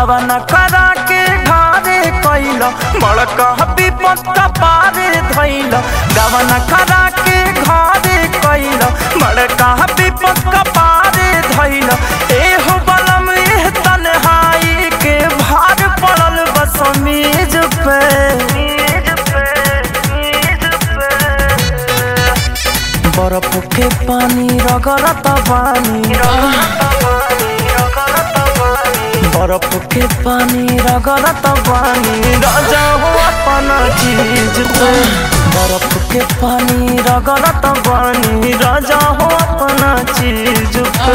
गवन करा के ढारे कैल बड़का विपत पारे धैल गवन करा के घारे कैल बड़का विपत पारे धैल एहो बलम एह तन्हाई के भार पड़ल बस मेज पे बर्फ के पानी रगरत बानी बर्फ के पानी रगरत बानी राजा हो अपना चीज पे बर्फ के पानी रगरत बानी राजा हो अपना चीज पे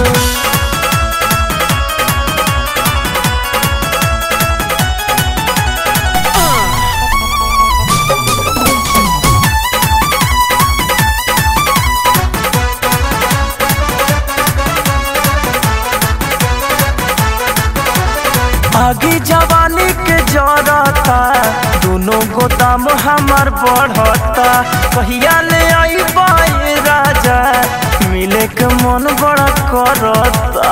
आगे जवानी के जरता दोनों गोदाम हमार बढ़ता कहिया ले आई बाई राजा मिले के मन बड़ा करता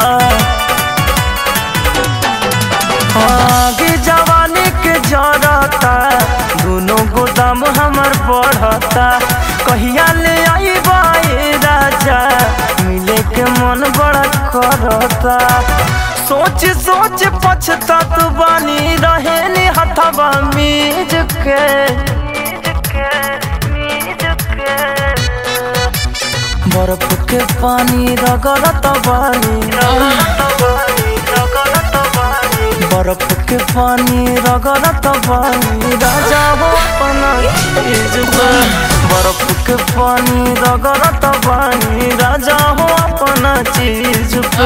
आगे जवानी के जरता दोनों गोदाम हमार बढ़ता कहिया ले आई बाई राजा मिले के मन बड़ा करता सोच सोच पछतात बानी रहे नी हथवा मीज के बर्फ के पानी रगड़त बानी बर्फ के पानी रगड़त बानी राजा हो अपना चीज पे बर्फ के पानी रगड़त बानी राजा हो अपना चीज पे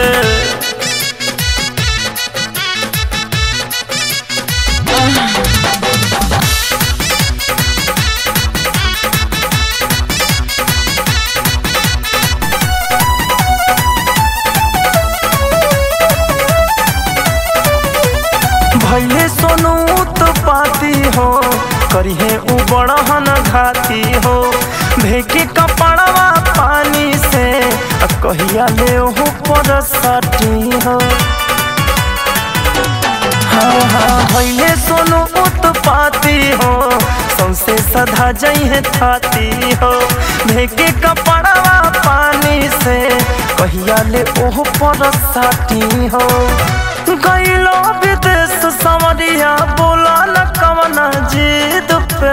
भैले सोनू तो पाती हो करिहे उ बड़हन घाती हो भेके कपड़वा पानी से आ कहिया ले हो पर सटी हो हाँ हाँ भैले सोनू उत्पाती हो सौसे सधा जइहे थाती हो भेके कपड़वा पानी से कहिया ले ओह पर साटी हो गईलो विदेश समरिया बोला न कवना जीत पे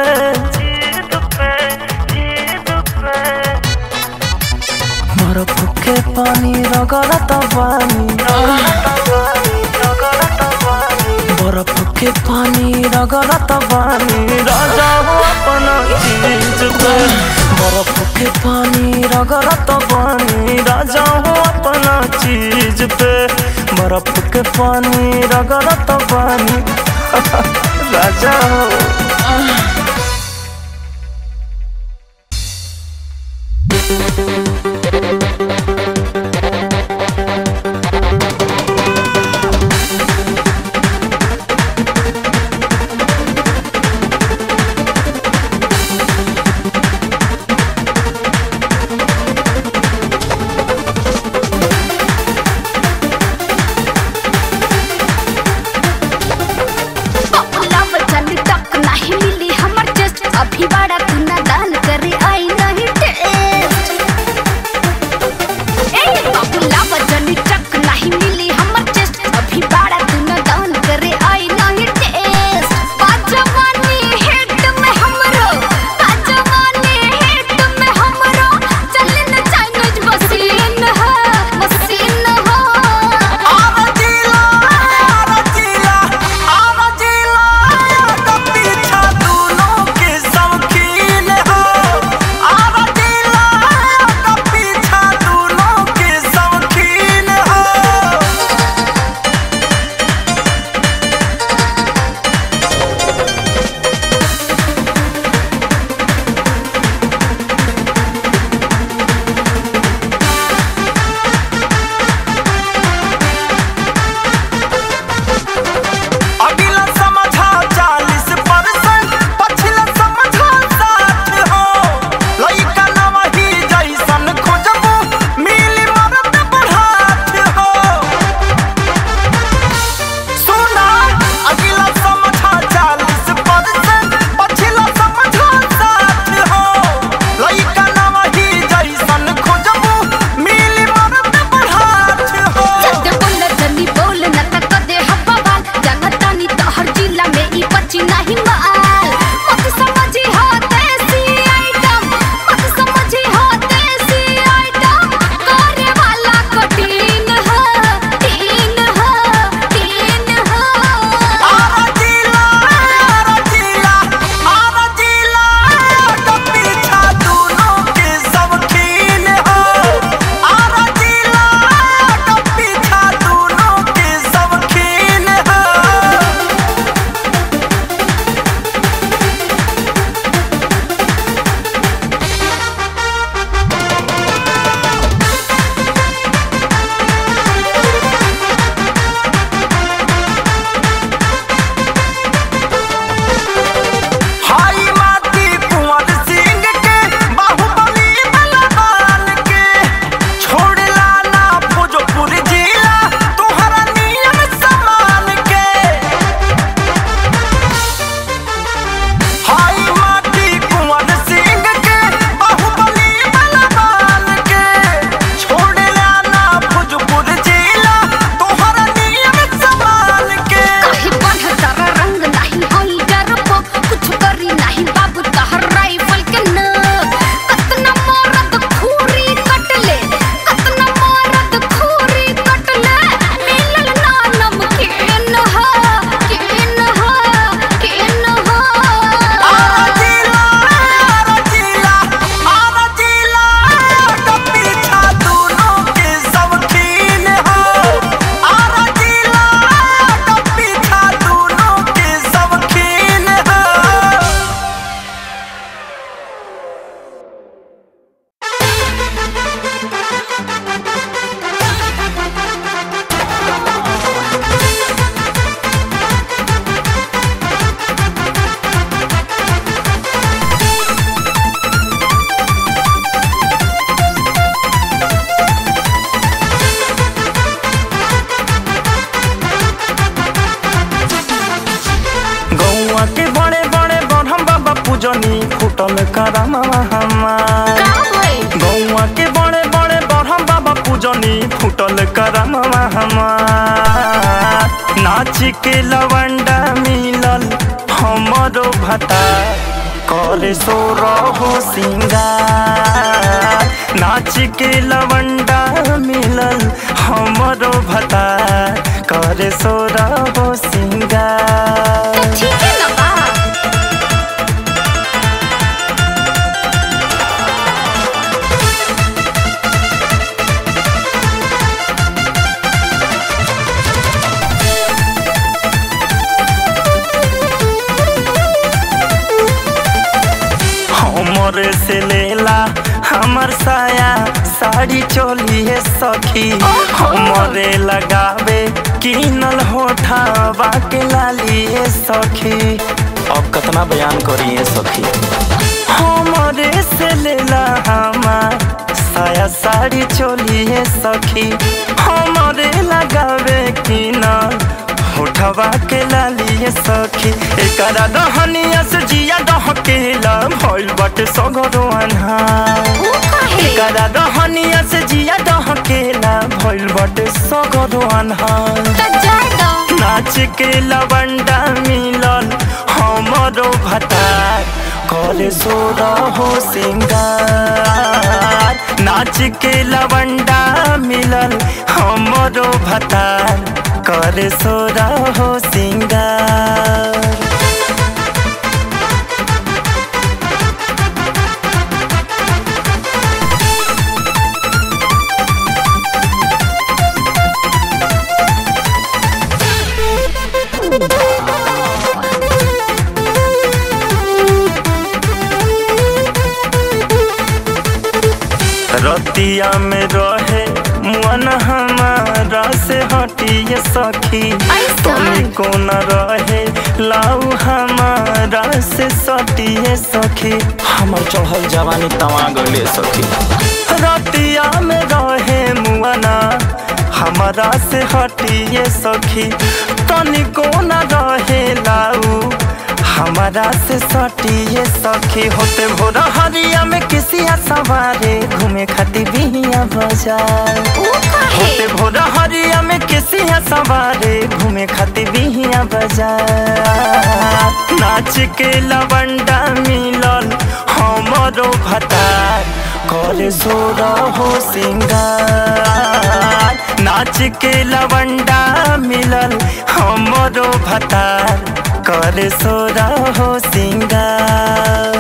बर्फ के पानी रगड़त बानी बर्फ के पानी रगड़त बानी राजा हो अपना चीज पे बर्फ के पानी रगड़त बानी राजा हो अपना चीज पे बर्फ के पानी रगड़त बानी राजा हो पपला वचन तक नाही रहनी फुटल करमवा हमार नाच के लवंडा मिलल हमरो भता करे सो रहो सिंगार नाच के लवंडा मिलल हमरो भता करे सो रहो सिंगार तो ठीक है ना बा हमरे से लेला हमर साया साड़ी चोलिए सखी हमरे लगावे किनल होठावा के लालिए सखी अब कितना बयान करिए सखी हमरे से लेला हमार साया साड़ी चोलिए सखी हमरे लगावे किनल होठवा के लालिए सखी एकरा दहनिया से जिया दहकेला भइल बाटे सगरो अन्हार वो काहे एकरा दहनिया से जिया दहकेला भइल बाटे सगरो अन्हार तो जाए दो नाच के लवंडा मिलल हमरो भतार करे सो रहो सिंगार नाच के लवंडा मिलल हमरो भतार करे सो रहो सिंगार रतिया में रहे मन हमारा से हटिए सखी ऐसा? तनी को न रहे लाऊ हमारा से सटिए सखी हमर चढ़ल जवानी तवा गले सखी रतिया में रहे मुआना हमारा से हटिए सखी तनी को न रहे लाऊ हमारा से सटिए सखी होते भोर हरिया में किसिया सवारे घूमे खातिर बिहिया बाजार वो काहे होते भोर हरिया में किसिया सवारे घूमे खातिर बिहिया बाजार नाच के लवंडा मिलल हमरो भतार करे जोर हो सिंगार नाच के लवंडा मिलल हमरो भतार करे सोर हो सिंगार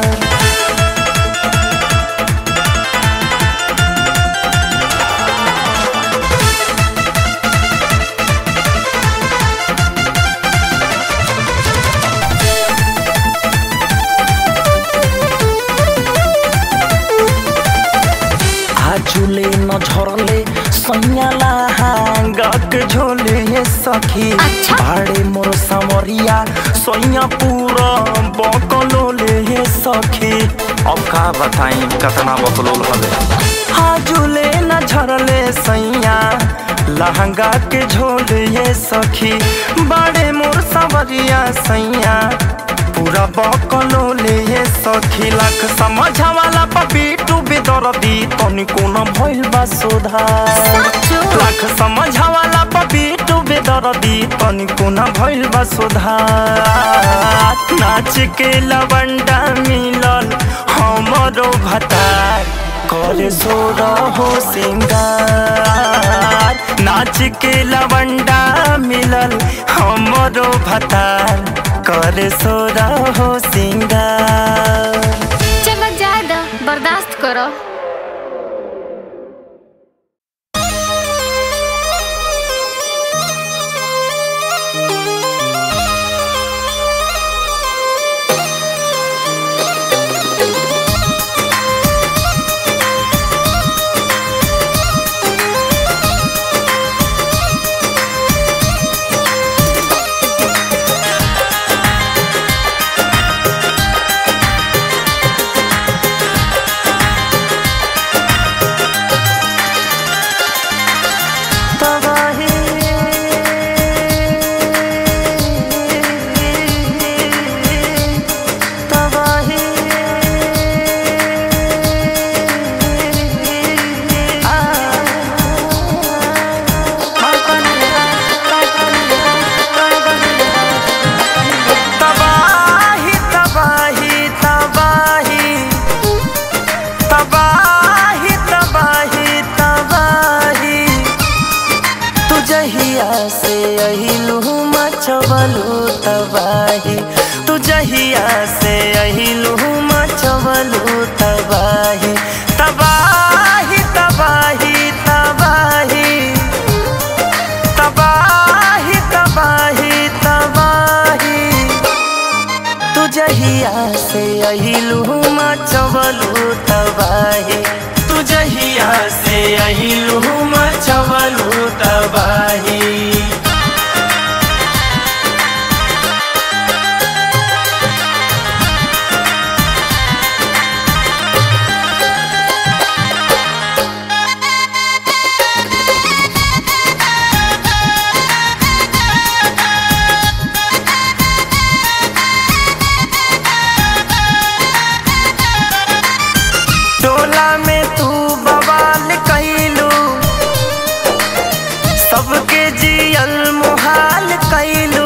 आजुले न झरले सैयाला हांगक झोले ये सखी अच्छा। भाड़े मोर समरिया सैया पूरा बकलोले ये सखी अब का बताई कतना बकलोल हवे आजुले न झरले सैया लहंगा के झोले ये सखी बाड़े मोर समरिया सैया पूरा बकलो ले ये सखी लाख समझा वाला पपीटू बेदरदी तनिको न भइल बा सुधार साचो लाख समझा वाला पपीटू बेदरदी तनिको न भइल बा सुधार नाच के लवंडा मिलल हमरो भतार करे जोर हो सिंगार नाच के लवंडा मिलल हमरो भतार करे सोर हो सिंगार चलो जाए दो बर्दाश्त करो जहिया से अहिलू मचवलू तबाही तू जहिया से अहिलू मचवलू तबाही तबाही तबाही तबाही तबाही तबाही तबाही तू जहिया से अहिलू मचवलू तबाही तू जहिया से अहिलू मचवलू तबाही टोला में तू बवाल कैलू सबके जियल मुहाल कैलू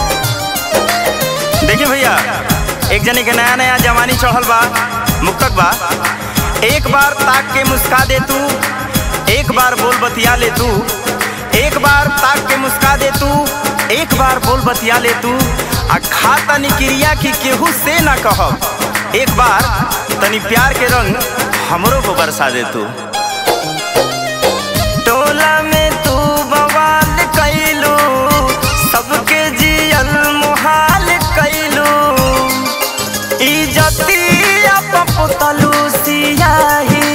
देखिए भैया एक जने के नया नया जवानी चढ़ल बा मुक्तक बा एक बार ताक के मुस्का दे तू एक बार बोल बतिया ले तू एक बार ताक के मुस्का दे तू एक बार बोल बतिया ले तू आ खा तनी क्रिया की केहू से ना कहब एक बार तनी प्यार के रंग हमरो को बरसा दे तू टोला में तू बवाल कैलू सबके जियल मुहाल कैलू इजतिया पपुतलू सियाही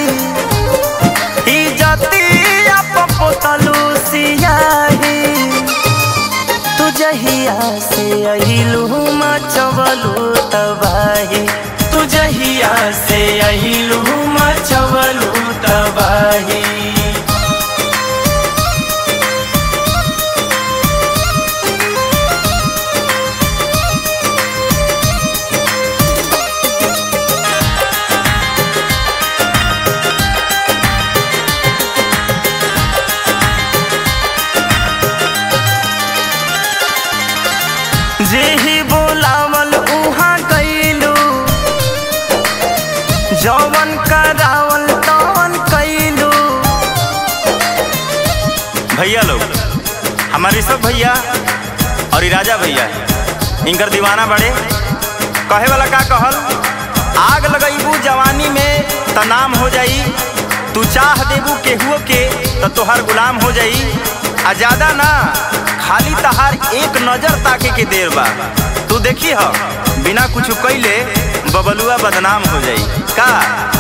इजतिया पपुतलू सियाही तू जहिया से अहिलू मचवलू तबाही तू जहिया से अहिलू मचवलू तबाही जे ही बोलावल उहाँ कैलू जौवन करावल तवन कैलू भैया लोग हमारे सब भैया और ई राजा भैया इनकर दीवाना बड़े कहे वाला का कहल आग लगैबू जवानी में त नाम हो जाई तू चाह देबू केहुओ के त तोहार गुलाम हो जाई आ ज्यादा ना खाली तहार एक नजर ताके के देर बा तू देखी ह बिना कुछ कैले बबलुआ बदनाम हो जाई का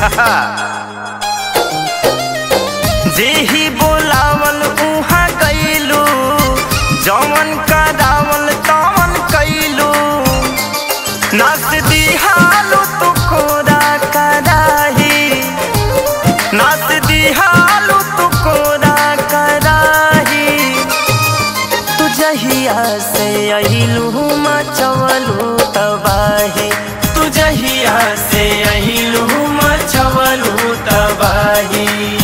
जे ही बोलावल उहाँ कैलू जौवन करावल तवन कैलू नस दिहालू तू कोरा कराही नस दिहालू तू कोरा कराही तू जहिया से अहिलू मचवलू तबाही तू जहिया से अहिलू मचवलू तबाही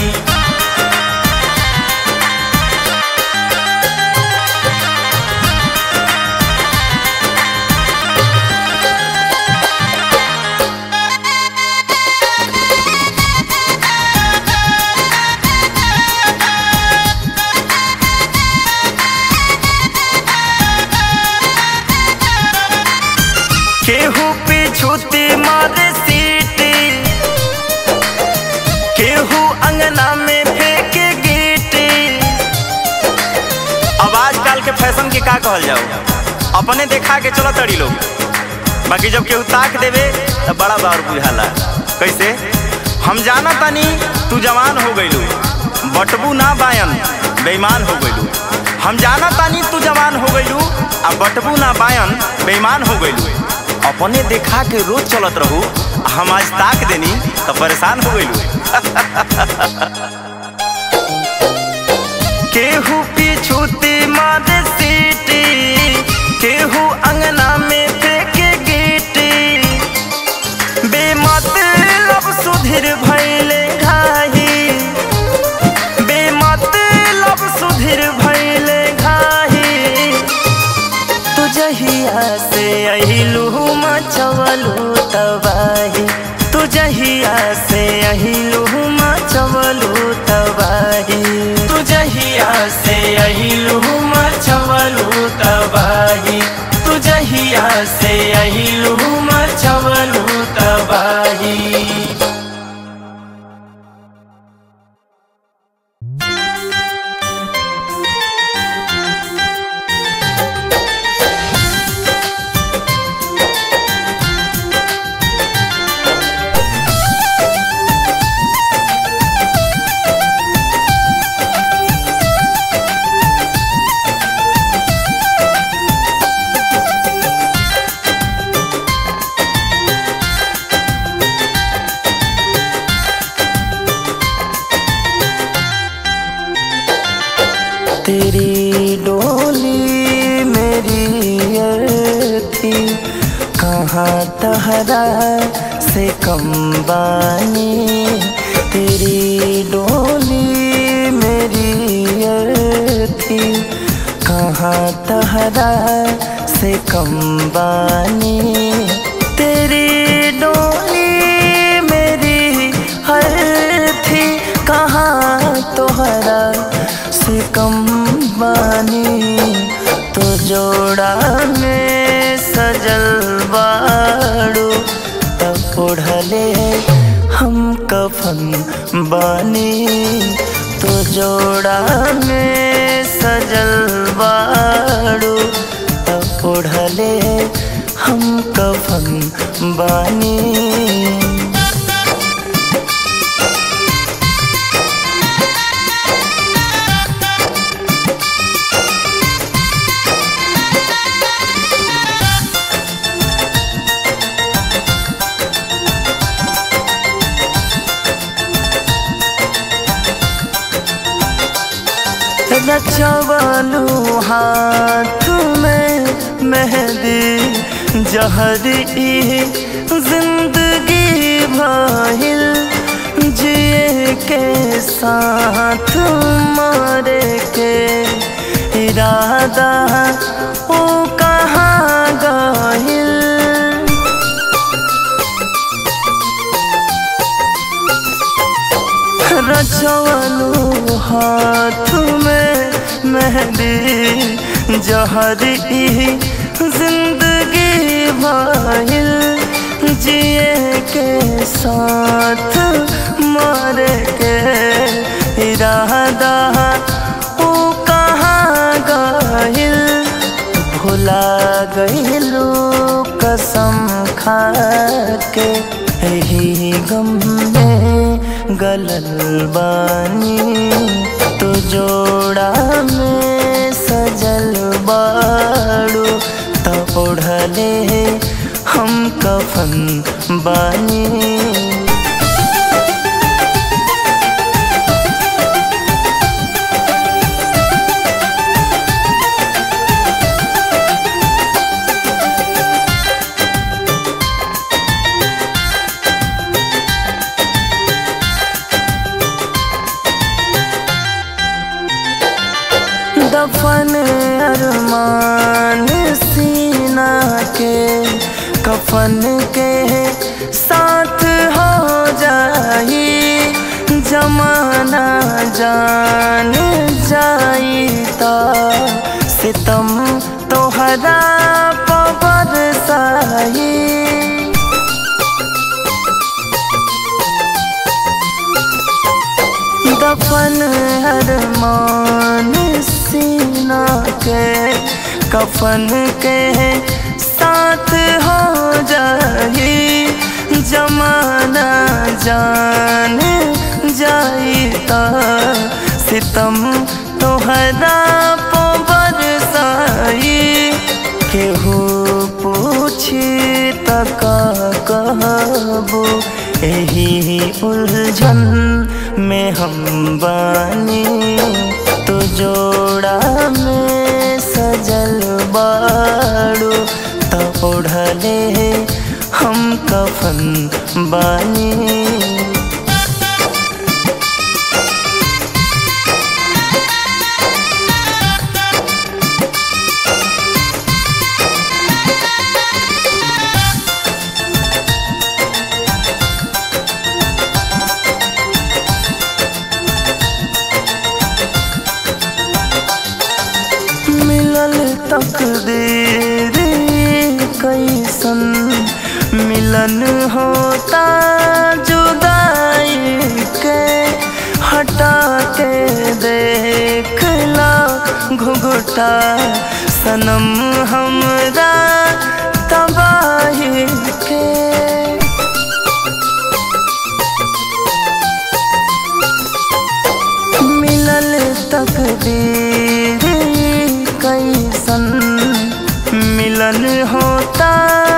केहू पिछुती मारे सीटी केहू अंगना में फेंके गीटी अब आजकल के फैशन के का कहल जाओ अपने देखा के चलो तड़ी लोग बाकी जब केहू ताक देवे तो बड़ा बार बुझाला कैसे हम जाना तानी तू जवान हो गइलू बटबू ना बायन बेईमान हो गइलू हम जाना तानी तू जवान हो गइलू आ बटबू ना बायन बेईमान हो गइलू अपने देखा के रोज चलत रहू आ हम आज ताक देनी तो परेशान हो गइलू केहू पिछुती मारे सीटी केहू अंगना में फेंके गीटी बेमतलब सुधीर भैले घाही बेमतलब सुधीर भैले घाही तू जहिया से अहिलू मचवलू तबाही तू जहिया से अहिलू मचवलू तबाही तू जहिया से अहिलू से अहिलू मचवलू तबाही तेरी डोली मेरी अर्थी कहाँ तहरा से कम बानी तेरी डोली मेरी अर्थी कहाँ तहरा से कम बानी तेरी डोली मेरी हर थी कहाँ तोहरा से कम बानी तो जोड़ा में सजल बाड़ू तब ओढ़ले हम कफन बानी तो जोड़ा में सजल बाड़ू तब ओढ़ले हम कफन बानी रचवलू हाथ में मेहंदी जहरी जिंदगी भइल जिए के साथ मारे के इरादा ओ कहाँ गहिल रचवलू हाथ में मेहंदी जहरी जिंदगी भइल जिए के साथ मारे के इरादा ओ कहाँ गइल भुला गइलू कसम खा के यही गम में गलल बानी तो जोड़ा में सजल बाड़ू त ओढ़ले हम कफन बानी दफन अरमान सीना के कफन के साथ हो जाई जमाना जान जाई ता सितम तोहरा पबर साई दफन अरमान सीना के कफन के साथ हो जाई जमाना जान जाई ता सितम तोहरा पोबर साई केहू पूछी तक कहबो यही उलझन में हम बानी तो जोड़ा में सजल बाड़ू त ओढ़ले हम कफन बानी मिलल तकदीर कैसन मिलन होता जुदाई के हटा के देखला घुघुटा सनम हमरा तबाही के मिलल तकदीर कैसन मिलन होता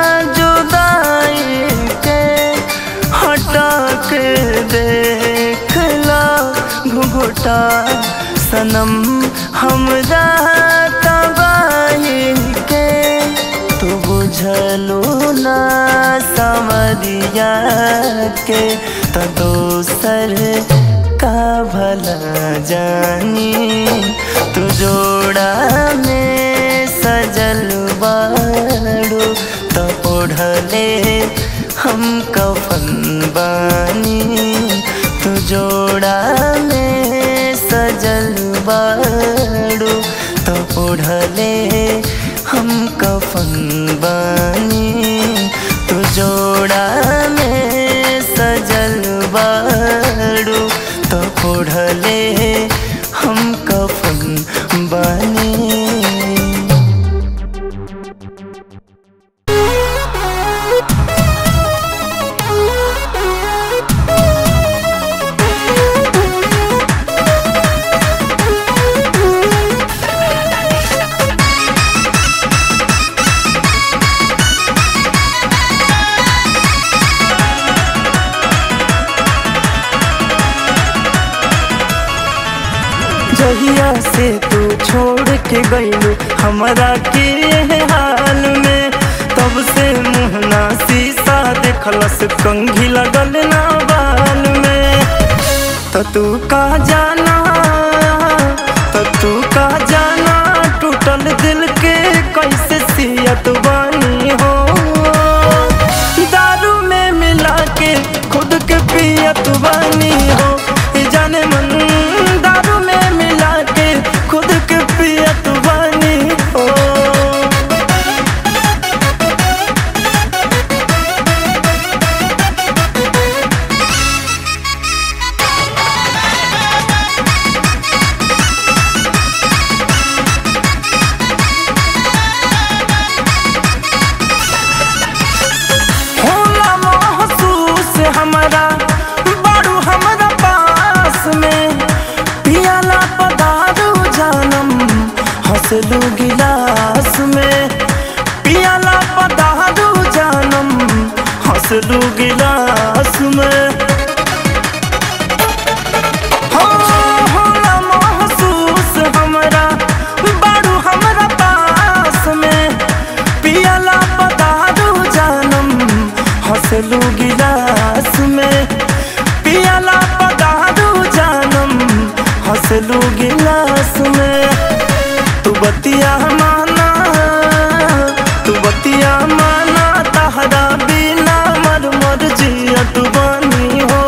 जुदाई के हटा के देखला घुघुटा सनम हमरा तबाही के तू बुझलू ना समरिया के तो दोसर का भला जानी तू जोड़ा में सजल बाड़ू तो ओढ़ले हम कफन बानी तू जोड़ा में सजल बाड़ू तो ओढ़ले हम कफन बानी तू जोड़ा में सजल बाड़ू तो ओढ़ले हम कफन बानी जहिया से तू छोड़ के गईलू हमरा के ये हाल में तब से मुहना शीशा देखलस कंघी लगल ना बाल में तो तू का जाना तो तू का जाना टूटल दिल के कैसे सियत बानी हो दारू में मिला के खुद के पियत बानी हो ई जाने मन दारू में मिला के खुद के पियत बानी हो होला महसूस हमरा बड़ू हमरा पास में पियाला पदारू जानम हंसलू गिलास में पियाला पदारू जानम हंसलू गिलास में हो, होला महसूस हमरा बड़ू हमरा पास में पियाला पदारू जानम हंसलू गिलास में पियाला पदारू जानम हंसलू गिलास में तू बतिया माना तू बतिया माना तहरा बिना मर मर जियत बानी हो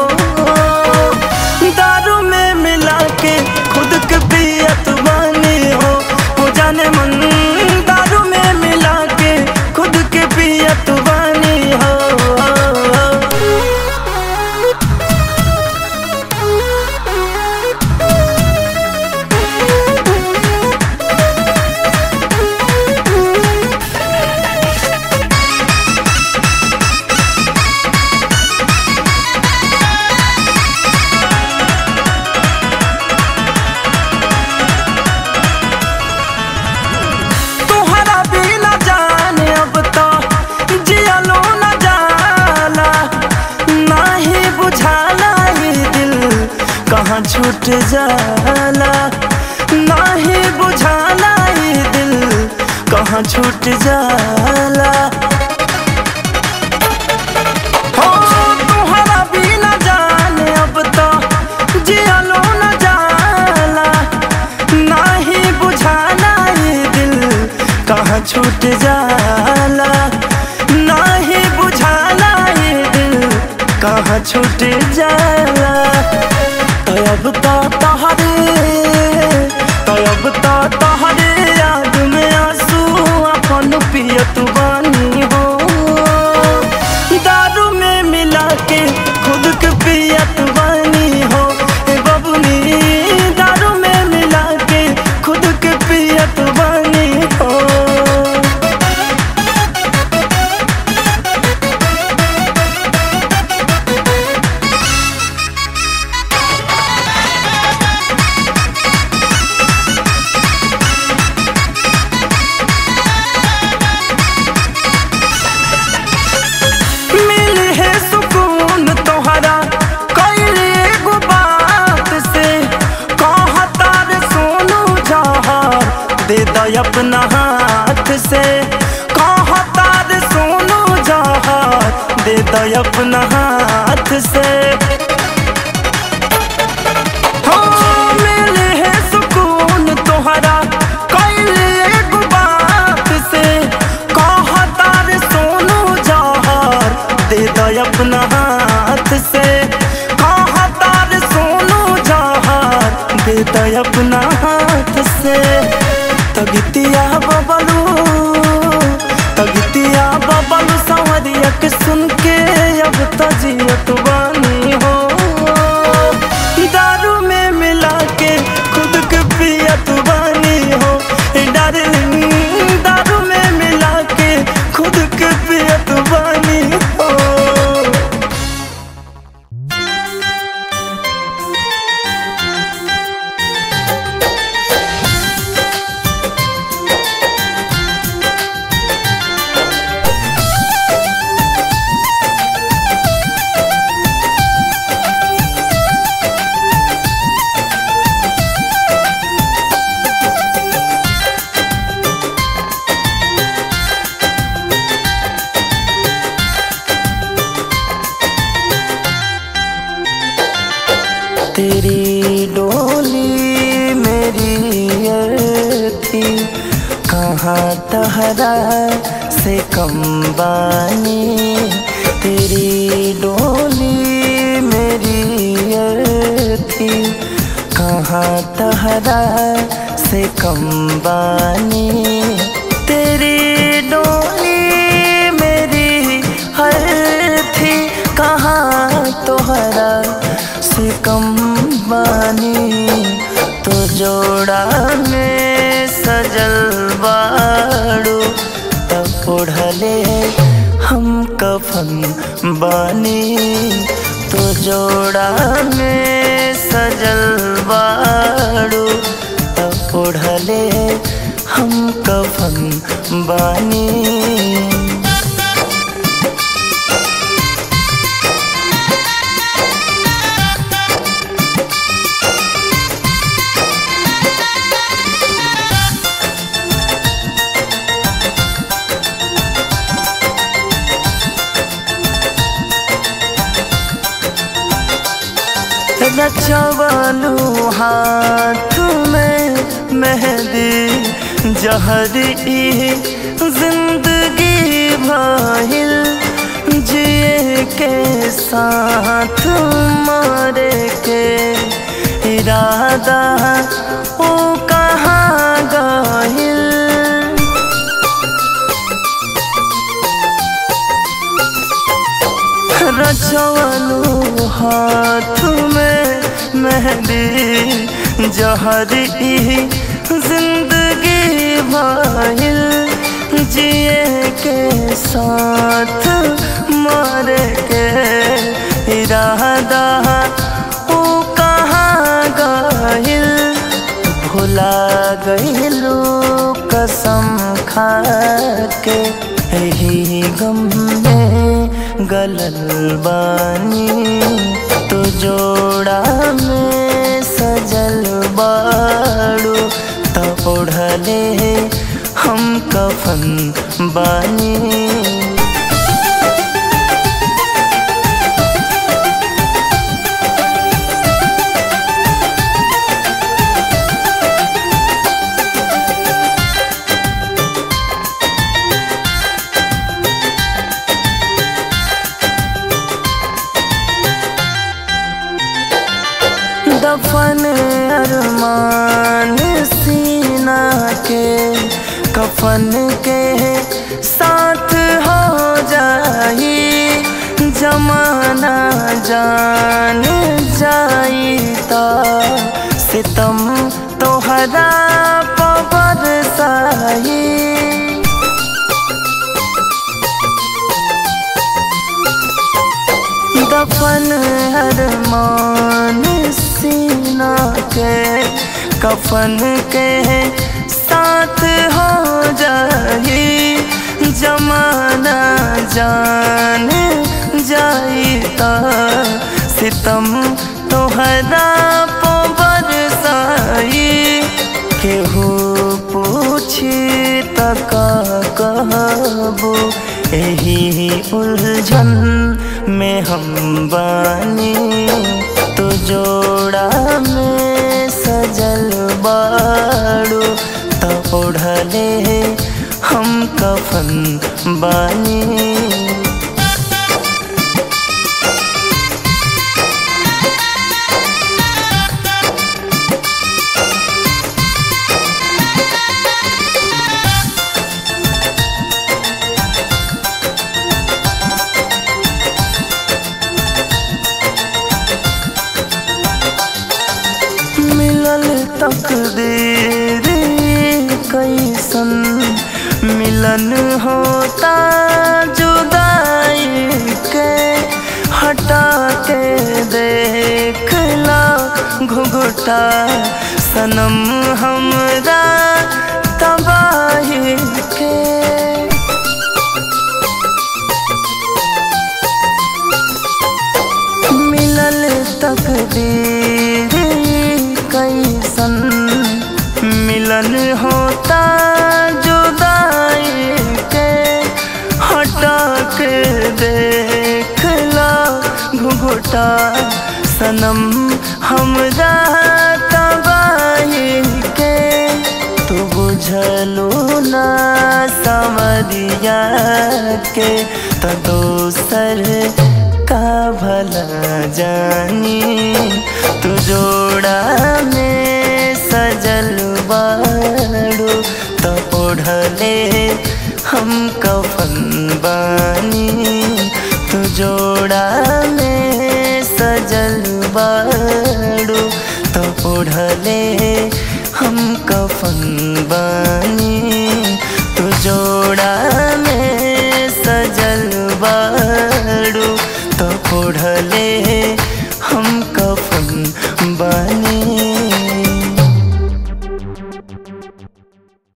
दारू में मिला के खुद के पियत बानी हो हो जाने मन दारू में मिला के खुद के पियत बानी हो तोहरा बिना जाने अब तो जियलो न जाला नाही बुझाला ये दिल कहाँ छूट जाला नाही बुझाला ये दिल कहाँ छूट जाला हो तोहरा बिना जाने अब तो जियलो न जाला नाही बुझाला ये दिल कहाँ छूट जाला नाही बुझाला ये दिल कहाँ छूट जाला तो अब तो तहरे तो अब तो तहरे याद में आंसू अपन पियत बानी हो दो अपना हाथ से कहता रे सोनू जहर दे दो अपना हाथ से हाँ, मिले है सुकून तोहरा कैले एगो बात से कहता रे सोनू जहर दे दो अपना हाथ से कहता रे सोनू जहर दे दो अपना हाथ से तगितिया बबलू तगितिया बबलू संवरिया के सुन के अब तजियत बानी हो दारू में मिला के खुद के पियत बानी हो डार्लिंग दारू में मिला के खुद के पियत बानी हो तेरी डोली मेरी अर्थी कहाँ तहरा से कम बानी तेरी डोली मेरी अर्थी कहाँ तहरा से कम बानी तेरी डोली मेरी हर थी कहाँ तोहरा से कम बानी तो जोड़ा में सजल बाड़ू तब ओढ़ले हम कफन बानी तो जोड़ा में सजल बाड़ू तब ओढ़ले हम कफन बानी रचवलू हाथ में मेहंदी जहरी जिंदगी भइल जिए के साथ मारे के इरादा ओ कहाँ गइल रचवलू हाथ में मेहंदी जहरी जिंदगी भइल जिए के साथ मारे के इरादा ओ कहाँ गइल भुला गइलू कसम खा के यही गम में गलल बानी तो जोड़ा में सजल बाड़ू तो ओढ़ले हम कफन बानी दफन अरमान सीना के कफन के साथ हो जाई जमाना जान जाई तो सितम तोहरा पबर साई दफन अरमान सीना के कफन के साथ हो जाई जमाना जान जाई तो सितम तोहरा पबर साई केहू पूछ पूछी तक कहबो यही उलझन में हम बानी तो जोड़ा में सजल बाड़ो तो ओढ़ले हम कफन बानी मिलल तकदीर कैसन मिलन होता जुदाई के हटा के देखला घुघुटा सनम हमरा तबाही के मिलल तकदीर कैसन मिलन होता जुदाई के हटा के देखला घुघुटा सनम हमरा तबाही के तू बुझलू ना समरिया के तो दोसर का भला जानी तू जोड़ा में सजल बाड़ो तो ओढ़ले हम कफन बानी तू जोड़ा में सजल बाड़ो तो ओढ़ले हम कफन बानी तू जोड़ा